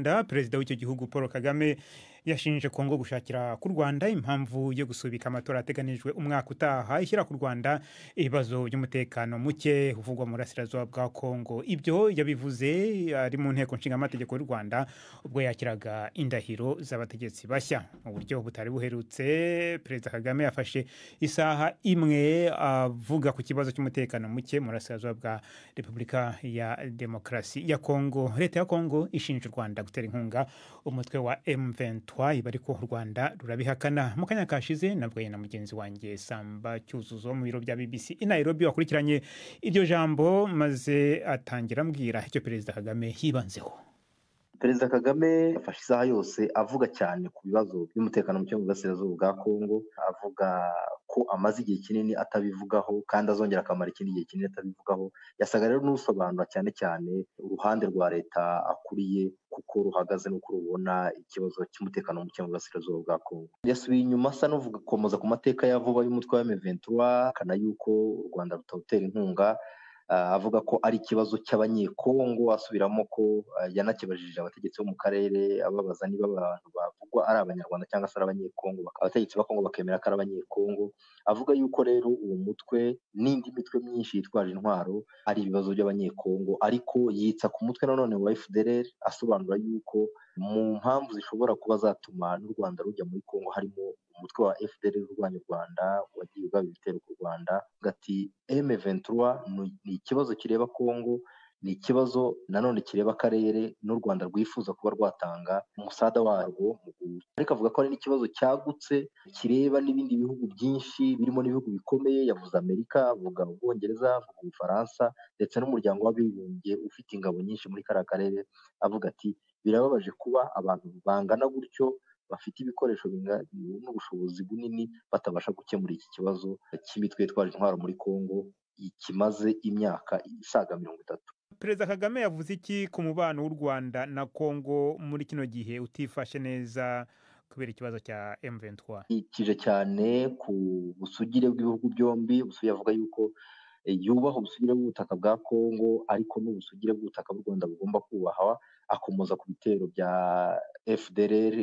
Rwanda perezida w'icyo gihugu paul kagame yashinje kongo gushakira ku rwanda impamvu yo gusubika amatora ateganijwe umwaka utaha ishyira ku rwanda ibibazo by'umutekano muke uvugwa mu burasirazuba bwa kongo ibyo yabivuze ari mu nteko nshingamategeko y'u rwanda ubwo yakiraga indahiro z'abategetsi bashya mu buryo butari buherutse perezida kagame yafashe isaha imwe avuga ku kibazo cy'umutekano muke mu burasirazuba bwa repubulika ya demokarasi ya kongo leta ya kongo ishinja u rwanda gutera inkunga umutwe wa M23 iba ariko u Rwanda rurabihakana mu kanya kashize navuganye na mugenzi wanjye Samba Cyuzuzo mu biro bya BBC i Nairobi wakurikiranye iryo jambo maze atangira ambwira icyo Perezida Kagame yibanzeho perezida kagame afashe isaha yose avuga cyane ku bibazo by'umutekano muke mu burasirazuba bwa kongo avuga ko amaze igihe kinini atabivugaho kandi azongera akamara ikindi gihe kinini atabivugaho yasaga rero n'usobanura cyane cyane uruhande rwa leta akuriye kuko ruhagaze n'uko rubona ikibazo cy'umutekano muke mu burasirazuba bwa kongo yasubiye inyuma asa n'uvuga gukomeza ku mateka ya vuba y'umutwe wa emeventura akana yuko u rwanda rutawutera inkunga avuga ko ari ikibazo cy'abanyekongo asubiramo ko yanakibajije abategetsi bo mu karere ababaza niba abantu bavugwa ari abanyarwanda cyangwa se ari abanyekongo abategetsi ba kongo bakemera ko ari abanyekongo avuga yuko rero uwo mutwe n'indi mitwe myinshi yitwaje intwaro ari ibibazo by'abanyekongo ariko yitsa ku mutwe nanone wa fdr asobanura yuko mu mpamvu zishobora kuba zatuma n'u rwanda rujya muri kongo harimo umutwe wa fdr urwanya u rwanda wagiye ugaba ibitero ku rwanda gati m23 ni ikibazo kireba kongo ni ikibazo nanone kireba akarere n'u rwanda rwifuza kuba rwatanga umusada warwo mu ariko avuga ko ari n'ikibazo cyagutse kireba n'ibindi bihugu byinshi birimo n'ibihugu bikomeye yavuze amerika avuga ubwongereza avuga ubufaransa ndetse n'umuryango w'abibumbye ufite ingabo nyinshi muri kariya karere avuga ati birababaje kuba abantu bangana gutyo bafite ibikoresho n'ubushobozi bunini batabasha gukemura iki kibazo cy'imitwe yitwaje intwaro muri congo kimaze imyaka isaga mirongo itatu perezida kagame yavuze iki ku mubano w'u rwanda na congo muri kino gihe utifashe neza kubera ikibazo cya M23 yikije cyane ku busugire bw'ibihugu byombi busugire avuga yuko yubaha ubusugire bw'ubutaka bwa congo ariko n'ubusugire bw'ubutaka bw'u rwanda bugomba kubahwa akomoza ku bitero bya fdr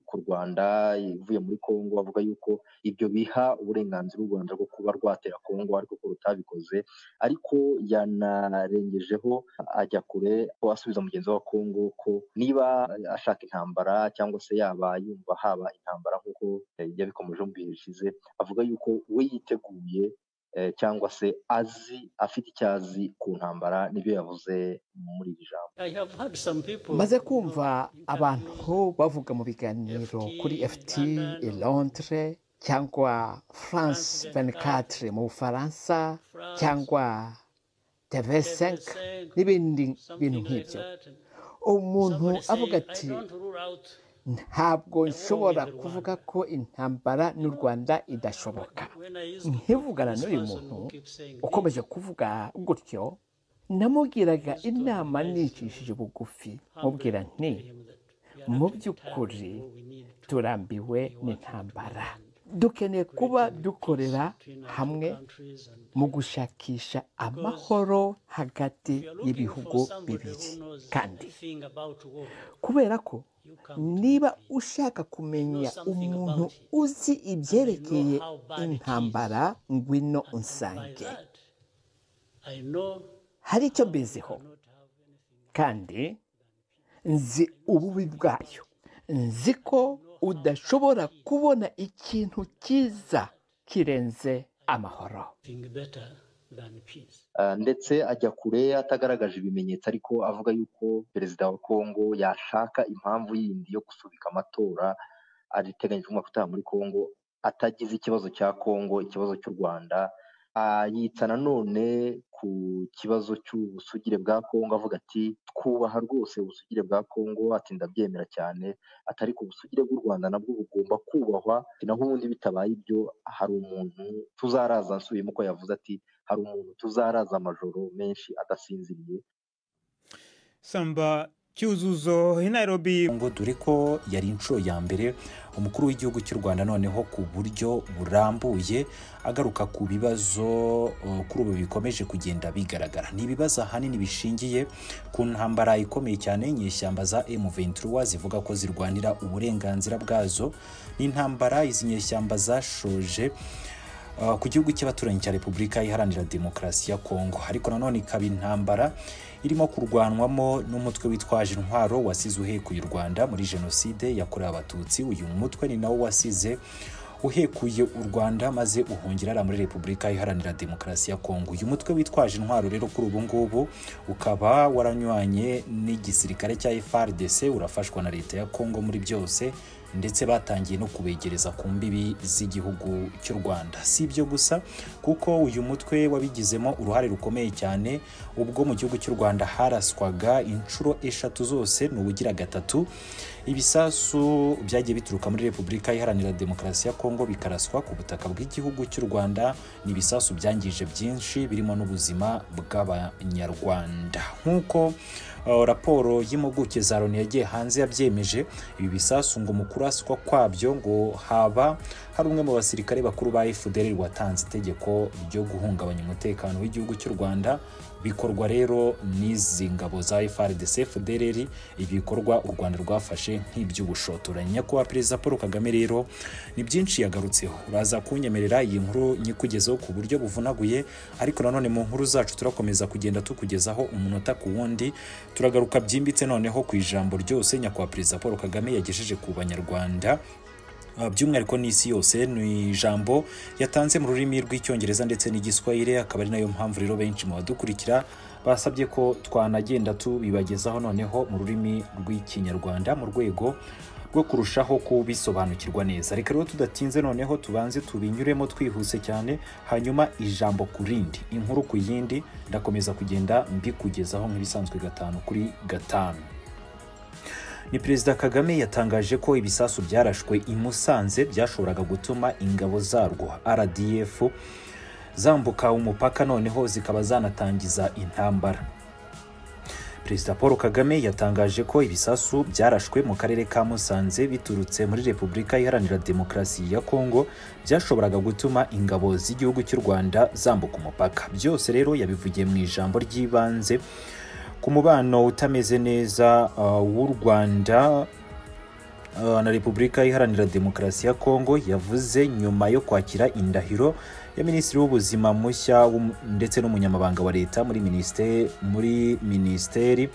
ku rwanda ivuye muri congo avuga yuko ibyo biha uburenganzira u rwanda bwo kuba rwatera congo ariko ko rutabikoze ariko yanarengejeho ajya kure ko asubiza mugenzi wa congo ko niba ashaka intambara cyangwa se yaba yumva haba intambara nk'uko yabikomeje mu bihe bishize avuga yuko we yiteguye cyangwa se azi afite icyo azi ku ntambara nibyo yavuze muri iri jambo maze kumva abantu bavuga mu biganiro kuri ft elondre cyangwa france 24 mu bufaransa cyangwa tv 5 n'ibindi bintu nk'ibyo umuntu avuga ati ntabwo nshobora kuvuga ko intambara n'u rwanda idashoboka nkivugana n'uyu muntu ukomeje kuvuga gutyo namubwiraga inama nicishije bugufi mubwira nti mu by'ukuri turambiwe n'intambara dukeneye kuba dukorera hamwe mu gushakisha amahoro hagati y'ibihugu bibiri kandi kubera ko niba ushaka kumenya umuntu uzi ibyerekeye intambara ngwino unsange hari icyo mbiziho kandi nzi ububi bwayo nzi ko udashobora kubona ikintu cyiza kirenze amahoro ndetse ajya kure atagaragaje ibimenyetso ariko avuga yuko perezida wa kongo yashaka impamvu yindi yo gusubika amatora ariteganyijwe umwaka utaha muri kongo atagize ikibazo cya kongo ikibazo cy'u rwanda yitsa nanone ku kibazo cy'ubusugire bwa kongo avuga ati twubaha rwose ubusugire bwa kongo ati ndabyemera cyane atari ku busugire bw'u rwanda nabwo bugomba kubahwa naho ubundi bitabaye ibyo hari umuntu tuzaraza nsubiyemo ko yavuze ati hari umuntu tuzaraza amajoro menshi adasinziriye samba cyuzuzo i nairobi ngo dore ko yari inshuro ya mbere umukuru w'igihugu cy'u rwanda noneho ku buryo burambuye agaruka ku bibazo uh, kuri ubu bikomeje kugenda bigaragara ni ibibazo ahanini bishingiye ku ntambara ikomeye cyane inyeshyamba za M23 zivuga ko zirwanira uburenganzira bwazo n'intambara izi nyeshyamba zashoje uh, ku gihugu cy'abaturanyi cya repubulika iharanira demokarasi ya kongo ariko nanone ikaba intambara irimo kurwanwamo n'umutwe witwaje intwaro wasize uhekuye u rwanda muri jenoside yakorewe abatutsi uyu mutwe ni nawo wasize uhekuye u rwanda maze uhungira muri repubulika iharanira demokarasi ya kongo uyu mutwe witwaje intwaro rero kuri ubu ngubu ukaba waranywanye n'igisirikare cya frdc urafashwa na leta ya kongo muri byose ndetse batangiye no kubegereza ku mbibi z'igihugu cy'u rwanda si ibyo gusa kuko uyu mutwe wabigizemo uruhare rukomeye cyane ubwo mu gihugu cy'u rwanda haraswaga inshuro eshatu zose ni ubugira gatatu ibisasu byagiye bituruka muri repubulika iharanira demokarasi ya kongo bikaraswa ku butaka bw'igihugu cy'u rwanda ni ibisasu byangije byinshi birimo n'ubuzima bw'abanyarwanda nk'uko Uh, raporo y'impuguke za loni yagiye hanze yabyemeje ibi bisasu ngo mu kuraswa kwabyo ngo haba hari umwe mu basirikare bakuru ba fdr watanze itegeko ryo guhungabanya umutekano w'igihugu cy'u rwanda bikorwa rero n'izi ngabo za frdc fdr ibikorwa u rwanda rwafashe nk'iby'ubushotoranyi nyakubahwa perezida paul kagame rero ni byinshi yagarutseho uraza kunyemerera iyi nkuru nyikugezeho ku buryo buvunaguye ariko nanone mu nkuru zacu turakomeza kugenda tukugezaho umunota ku wundi turagaruka byimbitse noneho ku ijambo ryose nyakubahwa perezida paul kagame yagejeje ku banyarwanda by'umwihariko n'isi yose ni ijambo yatanze mu rurimi rw'icyongereza ndetse n'igiswahili akaba ari nayo mpamvu rero benshi mu badukurikira basabye ko twanagenda tubibagezaho noneho mu rurimi rw'ikinyarwanda mu rwego rwo kurushaho kubisobanukirwa neza reka rero tudatinze noneho tubanze tubinyuremo twihuse cyane hanyuma ijambo ku rindi inkuru ku yindi ndakomeza kugenda mbikugezaho nk'ibisanzwe gatanu kuri gatanu ni perezida kagame yatangaje ko ibisasu byarashwe i musanze byashoboraga gutuma ingabo zarwo rdf zambuka umupaka noneho zikaba zanatangiza intambara perezida paul kagame yatangaje ko ibisasu byarashwe mu karere ka musanze biturutse muri repubulika iharanira demokarasi ya kongo byashoboraga gutuma ingabo z'igihugu cy'u rwanda zambuka umupaka byose rero yabivugiye mu ijambo ry'ibanze ku mubano utameze neza uh, w'u rwanda uh, na repubulika iharanira demokarasi ya kongo yavuze nyuma yo kwakira indahiro ya minisitiri w'ubuzima mushya ndetse n'umunyamabanga wa leta muri minisiteri muri minisiteri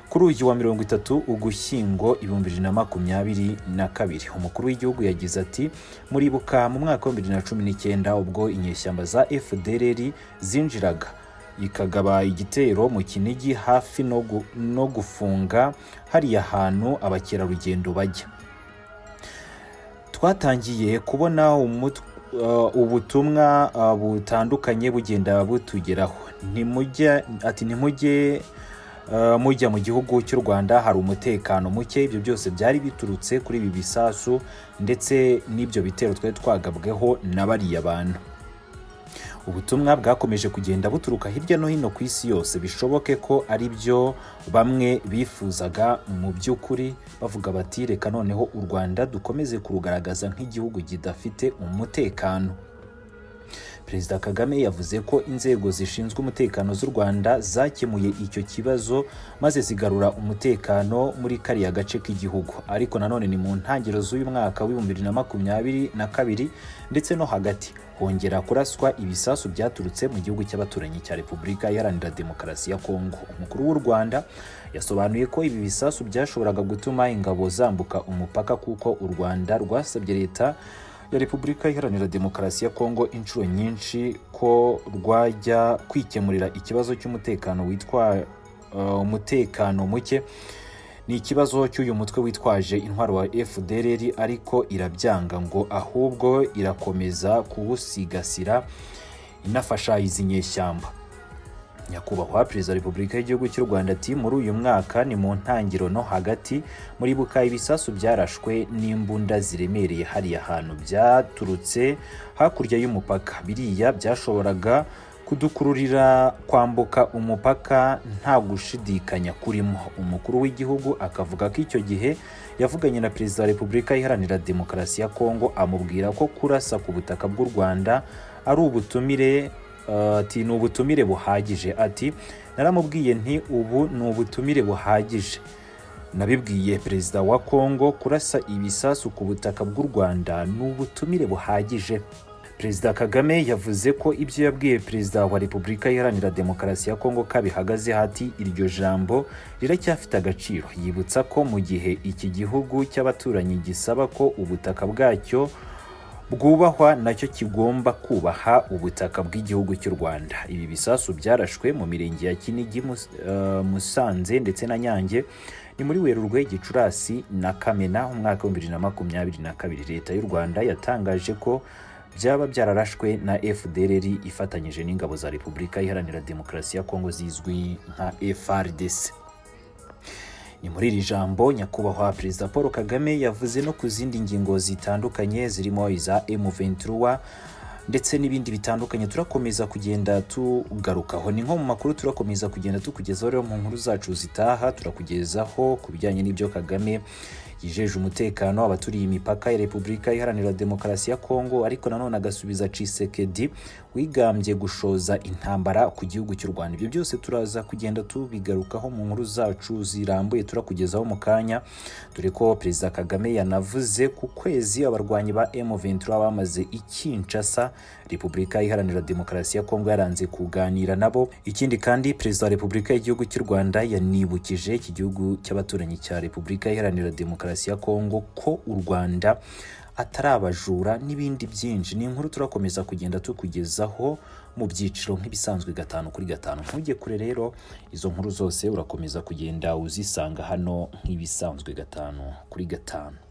kuri uyu wa mirongo itatu ugushyingo ibihumbi bibiri na makumyabiri na kabiri umukuru w'igihugu yagize ati muribuka mu mwaka w'ibihumbi bibiri na cumi n'icyenda ubwo inyeshyamba za fdr zinjiraga ikagaba igitero mu kinigi hafi no gufunga hariya hantu abakerarugendo bajya twatangiye kubona umutwe ubutumwa butandukanye bugenda butugeraho ati ntimujye mujya mu gihugu cy'u rwanda hari umutekano muke ibyo byose byari biturutse kuri ibi bisasu ndetse n'ibyo bitero twari twagabweho na bariya bantu ubutumwa bwakomeje kugenda buturuka hirya no hino ku isi yose bishoboke ko ari byo bamwe bifuzaga mu by'ukuri bavuga bati reka noneho u rwanda dukomeze kurugaragaza nk'igihugu kidafite umutekano perezida kagame yavuze ko inzego zishinzwe umutekano z'u rwanda zakemuye icyo kibazo maze zigarura umutekano muri kariya gace k'igihugu ariko nanone ni mu ntangiriro z'uyu mwaka w'ibihumbi bibiri na makumyabiri na kabiri ndetse no hagati hongera kuraswa ibisasu byaturutse mu gihugu cy'abaturanyi cya repubulika iharanira demokarasi ya kongo umukuru w'u rwanda yasobanuye ko ibi bisasu byashoboraga gutuma ingabo zambuka umupaka kuko u rwanda rwasabye leta ya repubulika iharanira demokarasi ya kongo inshuro nyinshi ko rwajya kwikemurira ikibazo cy'umutekano witwa umutekano muke ni ikibazo cy'uyu mutwe witwaje intwaro wa fdr ariko irabyanga ngo ahubwo irakomeza kuwusigasira inafasha izi nyeshyamba nyakubahwa perezida wa repubulika y'igihugu cy'u rwanda ati muri uyu mwaka ni mu ntangiriro no hagati muribuka ibisasu byarashwe n'imbunda ziremereye hariya hantu byaturutse hakurya y'umupaka biriya byashoboraga kudukururira kwambuka umupaka nta gushidikanya kurimo umukuru w'igihugu akavuga ko icyo gihe yavuganye na perezida wa repubulika iharanira demokarasi ya kongo amubwira ko kurasa ku butaka bw'u rwanda ari ubutumire eh, ati ni ubutumire buhagije ati naramubwiye nti ubu ni ubutumire buhagije nabibwiye perezida wa kongo kurasa ibisasu ku butaka bw'u rwanda ni ubutumire buhagije perezida kagame yavuze ko ibyo yabwiye perezida wa repubulika iharanira demokarasi ya kongo ko bihagaze hati iryo jambo riracyafite agaciro yibutsa ko mu gihe iki gihugu cy'abaturanyi gisaba ko ubutaka bwacyo bwubahwa nacyo kigomba kubaha ubutaka bw'igihugu cy'u rwanda ibi bisasu byarashwe mu mirenge ya kinigi Mus- eh, musanze ndetse na nyange ni muri werurwe gicurasi na kamena umwaka wa 2022 leta y'u rwanda yatangaje ko byaba byararashwe na fdrr ifatanyije n'ingabo za repubulika iharanira demokarasi ya kongo zizwi nka frdc ni muri iri jambo nyakubahwa perezida paul kagame yavuze no ku zindi ngingo zitandukanye zirimo iza m23 ndetse n'ibindi bitandukanye turakomeza kugenda tugarukaho ni nko mu makuru turakomeza kugenda tukugezaho rero mu nkuru zacu zitaha turakugezaho ku bijyanye n'ibyo kagame yijeje umutekano abaturiye imipaka ya repubulika iharanira demokarasi ya kongo ariko nanone agasubiza cisekedi wigambye gushoza intambara ku gihugu cy'u rwanda ibyo byose turaza kugenda tubigarukaho mu nkuru zacu zirambuye turakugezaho mu kanya dore ko perezida kagame yanavuze ku kwezi abarwanyi ba m23 bamaze i kinshasa repubulika iharanira demokarasi ya kongo yaranze kuganira nabo ikindi kandi perezida wa repubulika y'igihugu cy'u rwanda yanibukije iki gihugu cy'abaturanyi cya repubulika iharanira demokarasi ya kongo ko u rwanda atari abajura n'ibindi byinshi ni inkuru turakomeza kugenda tukugezaho mu byiciro nk'ibisanzwe gatanu kuri gatanu ntujye kure rero izo nkuru zose urakomeza kugenda uzisanga hano nk'ibisanzwe gatanu kuri gatanu